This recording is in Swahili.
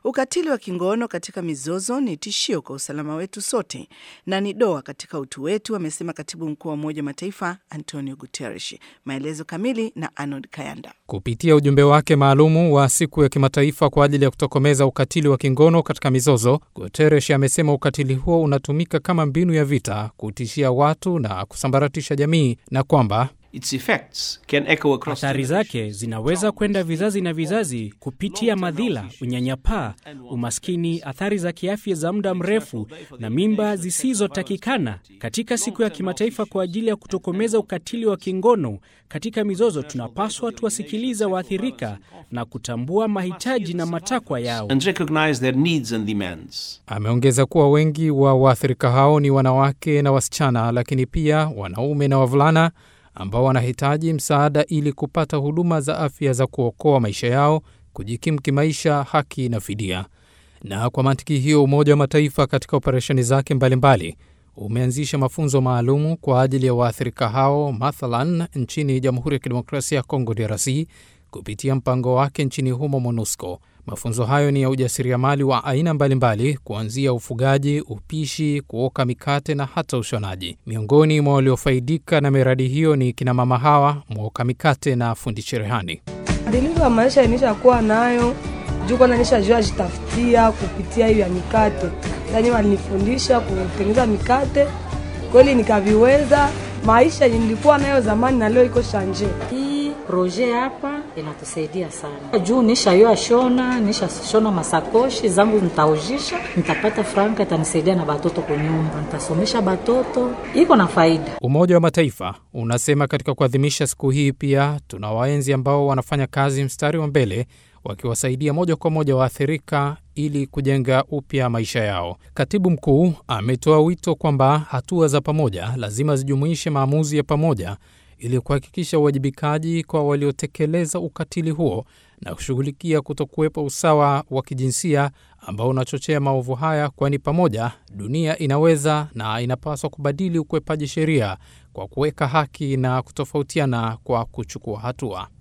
Ukatili wa kingono katika mizozo ni tishio kwa usalama wetu sote na ni doa katika utu wetu, amesema katibu mkuu wa Umoja wa Mataifa Antonio Guterres. Maelezo kamili na Arnold Kayanda. Kupitia ujumbe wake maalumu wa siku ya kimataifa kwa ajili ya kutokomeza ukatili wa kingono katika mizozo, Guterres amesema ukatili huo unatumika kama mbinu ya vita kutishia watu na kusambaratisha jamii na kwamba Athari zake zinaweza kwenda vizazi na vizazi kupitia madhila, unyanyapaa, umaskini, athari za kiafya za muda mrefu na mimba zisizotakikana. Katika siku ya kimataifa kwa ajili ya kutokomeza ukatili wa kingono katika mizozo, tunapaswa tuwasikiliza waathirika na kutambua mahitaji na matakwa yao. Ameongeza kuwa wengi wa waathirika hao ni wanawake na wasichana, lakini pia wanaume na wavulana ambao wanahitaji msaada ili kupata huduma za afya za kuokoa maisha yao, kujikimu kimaisha, haki na fidia. Na kwa mantiki hiyo, Umoja wa Mataifa katika operesheni zake mbalimbali umeanzisha mafunzo maalumu kwa ajili ya waathirika hao, mathalan nchini Jamhuri ya Kidemokrasia ya Kongo, DRC, kupitia mpango wake nchini humo MONUSCO. Mafunzo hayo ni ya ujasiriamali wa aina mbalimbali, kuanzia ufugaji, upishi, kuoka mikate na hata ushonaji. Miongoni mwa waliofaidika na miradi hiyo ni kinamama hawa, mwoka mikate na fundi cherehani. Badiliko ya maisha nishakuwa nayo juu kwanza nishajua jitafutia kupitia hiyo ya mikate, yani walinifundisha kutengeneza mikate, kweli nikaviweza. Maisha yenye nilikuwa nayo zamani na leo iko shanje. Hii proje hapa inatusaidia sana juu nishayoa shona, nishashona masakoshi zangu, nitaujisha nitapata franka, itanisaidia na batoto kunyumba, nitasomesha batoto, iko na faida. Umoja wa Mataifa unasema katika kuadhimisha siku hii pia tuna waenzi ambao wanafanya kazi mstari wa mbele wakiwasaidia moja kwa moja waathirika ili kujenga upya maisha yao. Katibu mkuu ametoa wito kwamba hatua za pamoja lazima zijumuishe maamuzi ya pamoja ili kuhakikisha uwajibikaji kwa waliotekeleza ukatili huo na kushughulikia kutokuwepo usawa wa kijinsia ambao unachochea maovu haya, kwani pamoja dunia inaweza na inapaswa kubadili ukwepaji sheria kwa kuweka haki na kutofautiana kwa kuchukua hatua.